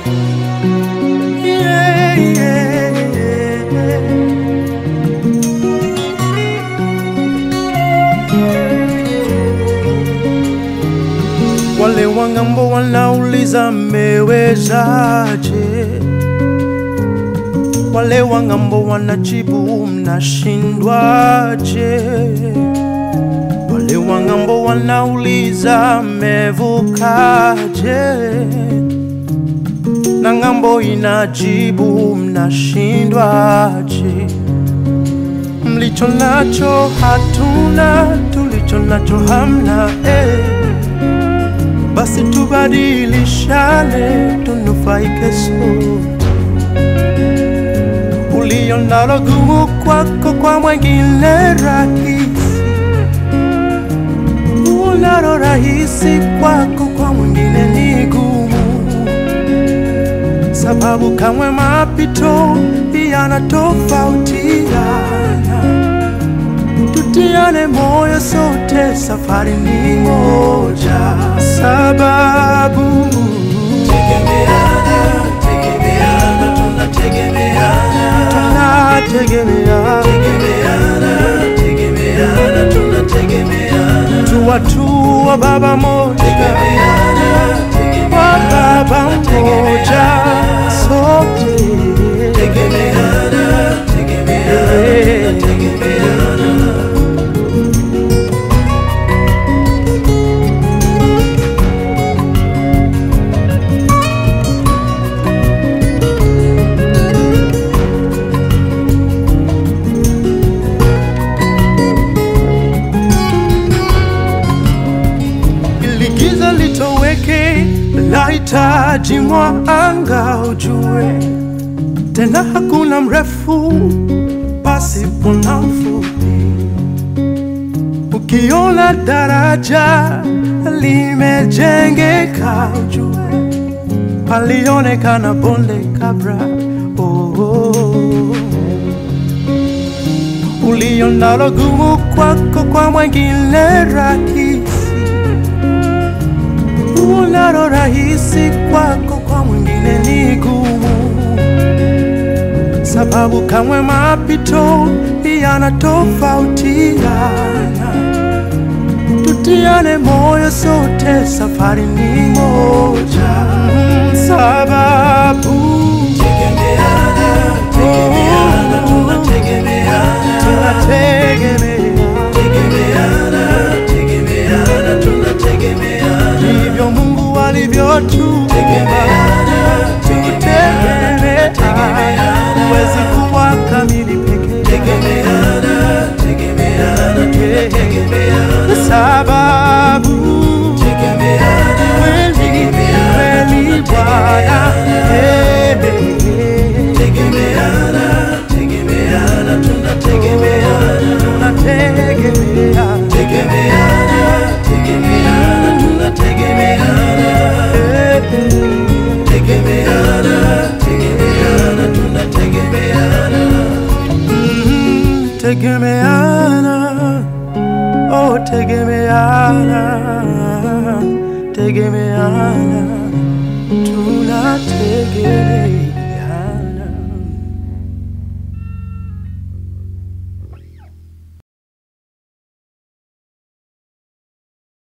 Yeah, yeah, yeah. Wale wangambo wanauliza mmewezaje? Wale wangambo wanajibu mnashindwaje? Wale wangambo wanauliza mmevukaje? Na ngambo inajibu mnashindwaje? Mlicho nacho hatuna, tulicho nacho hamna eh. Basi tubadilishane, tunufaike sote. Ulio nalo gumu kwako, kwa mwengine rahisi. Unalo rahisi kwako, kwa mwingine ni gumu, sababu kamwe mapito yanatofautiana. Tutiane moyo sote, safari ni moja, sababu Tegemeana, tegemeana, tunategemeana. tunategemea Tegemeana, tegemeana, tunategemeana. tuwatua baba moja Tegemeana, wa tegemeana, baba mmoja sote tegemeana, tegemeana, tunategemeana. ili giza litoweke, lahitaji mwanga ujue, tena hakuna mrefu pasipo na mfupi. Ukiona daraja limejengeka, ujue palionekana bonde kabla. Oh, oh, oh. Ulio nalo gumu kwako, kwa mwengine rahisi unalo rahisi kwako, kwa mwingine ni gumu, sababu kamwe mapito yanatofautiana. Tutiane moyo sote, safari ni moja, Mm, sababu Tegemeana, tegemeana, tunategemeana. tunategemea Tegemeana, tegemeana, tunategemeana. ndivyo Mungu alivyotuumba. Tegemeana, Tukitegemea huwezi kuwa kamili peke tegemeana, tegemeana, tunategemeana. sababu Tegemeana, kweli kweli Bwana eh, tegemeana, tegemeana, tunategemeana. tunategemea Tegemeana, tegemeana, tunategemeana. eh, Tegemeana, tegemeana, tunategemeana. mm, tegemeana oh tegemeana tegemeana tunategemea